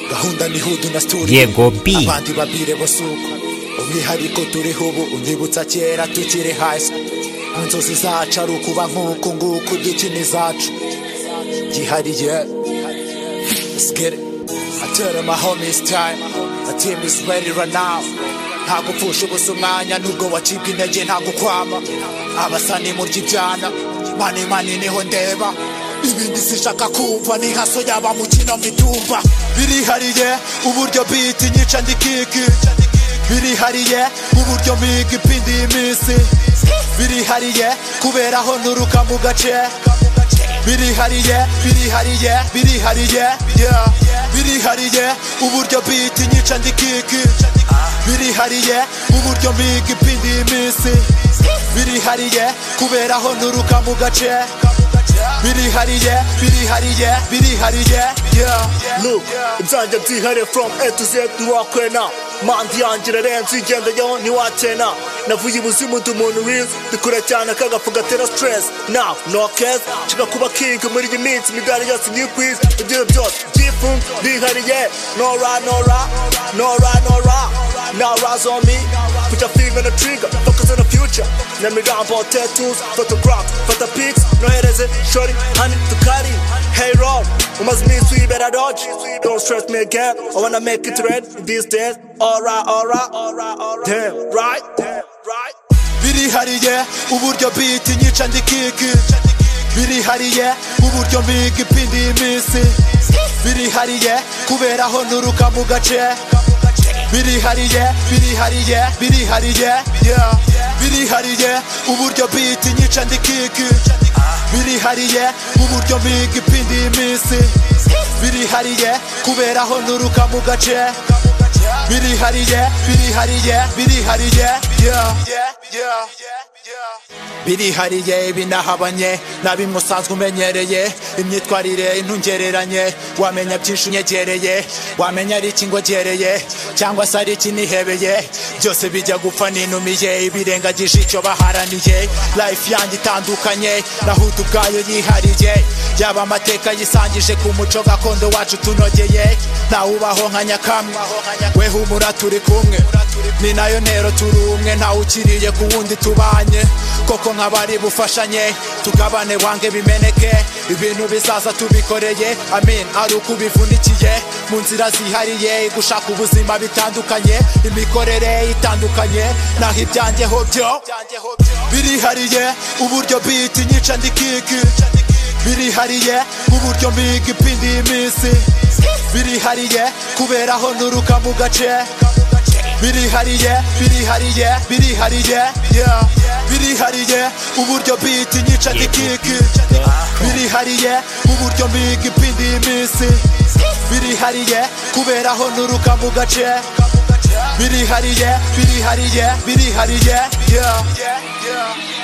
gahunda ni hudu na studio Yego B. abandi babwire bose uko umwihariko turiho ubu unyibutsa kera tukiri hasi mu nzozi zacu ari ukuba nk'uku nguku gikini zacu gihariye Let's get it. I tell them my homie it's time. My team is ready right now. Ntago upfusha ubusa umwanya nubwo wacibwa intege ntago ukwama abasani murya ibyana mani mani niho ndeba ibindi sishaka kumva ni nka soya bamukina midumba birihariye uburyo beat nyica ndikiki birihariye uburyo miga ipindi y'iminsi birihariye kubera aho nturuka mu gace birihariye birihariye birihariye yeah. birihariye uburyo beat nyica ndikiki birihariye uburyo miga ipindi y'iminsi birihariye kubera aho nturuka mu gace birihariye birihariye birihariye yeah. Look, ibyanjye byihariye from A to Z ntiwakwena mandi yanjye irarenze uyigendeyeho ntiwakena navuye ibuzimu ndi umuntu wiza ndi kure cyane kagafu gatera stress now no case nshaka kuba king muri iyi minsi imidari yose nyikwiza ibyo byose byifunze bihariye nora nora nora nora now rise on me put your finger on the trigger focus on the future na mirambo tattoos photographs fata pics nohereze shorty honey tukari hey roll umaze iminsi uyibera dodge don't stress me again I wanna make it red these days alright alright damn right damn right birihariye uburyo beat nyica ndikiki birihariye uburyo miga ipindi y'iminsi birihariye kubera aho nturuka mu gace birihariye birihariye birihariye yeah. birihariye uburyo beat nyica ndikiki birihariye uburyo miga ipindi y'iminsi birihariye kubera aho nturuka mu gace birihariye birihariye birihariye yeah. birihariye binahabanye na bimwe usanzwe umenyereye imyitwarire ntungereranye wamenya byinshi unyegereye wamenya ari iki ngogereye cyangwa se ari iki nihebeye byose bijya gupfa ninumiye ibirengagije icyo baharaniye life yanjye itandukanye nahudu ubwayo yihariye yaba amateka yisangije ku muco gakondo wacu tunogeye ntawe ubaho nka nyakamwe we humura turi kumwe ni nayo ntero turi umwe ntawe ukiriye ku wundi tubanye koko nk'abari bufashanye tugabane wange bimeneke ibintu bizaza tubikoreye amin ari uko ubivunikiye mu nzira zihariye gushaka ubuzima bitandukanye imikorere itandukanye naho ibyanjyeho byo birihariye uburyo beat nyica ndikiki birihariye uburyo miga ipindi y'iminsi birihariye kubera aho nturuka mu gace birihariye birihariye birihariye yeah. birihariye uburyo beat nyica ndikiki birihariye uburyo miga ipindi y'iminsi birihariye kubera aho nturuka mu gace birihariye birihariye birihariye yeah.